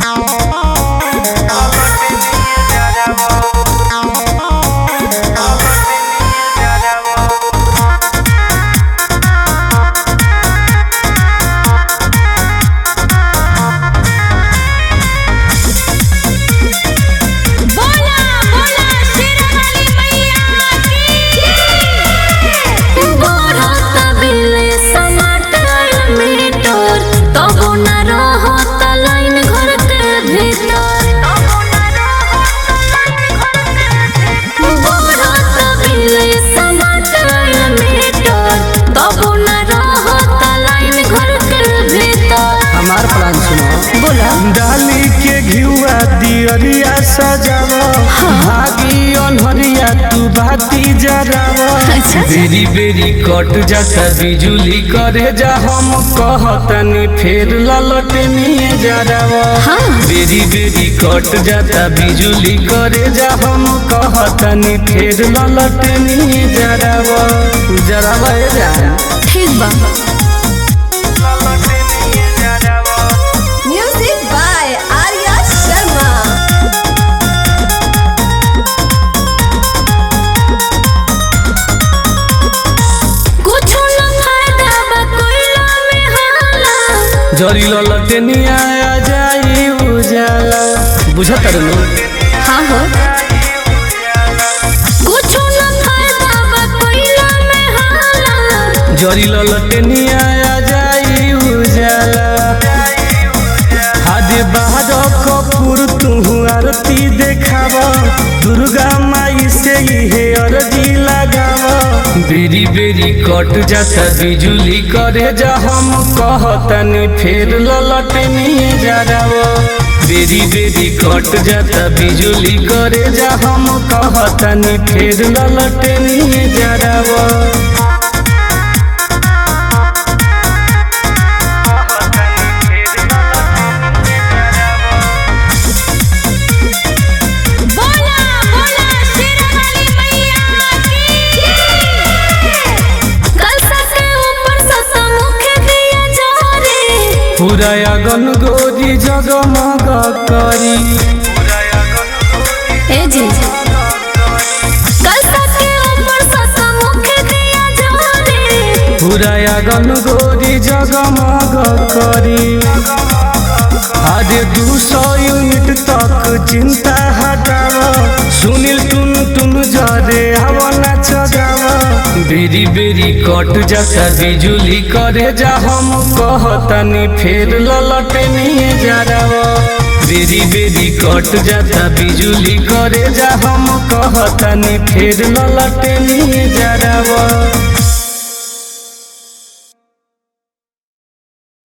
बोला बोला शेरावाली मैया की बढ़त बिले समाटर मीटर तबो न रहत लाइन घर के भीतर बढ़त बिले समाटर मीटर तबो न रहत लाइन घर के भीतर हमार प्लान सुनो बोला डाली के घिउआ दियरिया सजाव भागी अनहरिया तू बाती जराव अच्छा। बेरी बेरी कट जाता बिजुली करे जा हम कहतनी फेर ललटनिए जराव हाँ। बेरी बेरी कट जाता बिजुली करे जा हम कहतनी फेर ललटनिए जराव जराव ए जान ठीक बा ललटनिए जराव म्यूजिक बाय आर्या शर्मा कुछ न फायदा बा कोइला में हाला जरी ललटनिया आ जाई उजाला बुझत रहलो हाँ हो कुछ न फायदा बा कोइला में हाला जरी ललटनिया आ जाई उजाला हादे बाहर कपूर तू आरती देखाव दुर्गा माई से हे अरजी लगाव बेरी बेरी कट जाता बिजुली करे जा हम कहतनी फेर ललटनिए जराव बेरी बेरी कट जाता बिजुली करे जा हम कहतनी फेर ललटनिए जराव बोला बोला शेरावाली मैया की कलसा के ऊपर ससमुख दिया जोरे पूरा अगन गोरी जगमग करी ए जी कलसा के ऊपर ससमुख दिया जोरे पूरा अगन गोरी जगमग करी आधे दू सौ यूनिट तक चिंता हटाव सुनील टुन टुन जरे हवना चगाव बेरी बेरी कट जाता बिजुली करे जा हम कहतनी फेर ललटनिए जराव बेरी बेरी कट जाता बिजुली करे जा हम कहतनी फेर ललटनिए जराव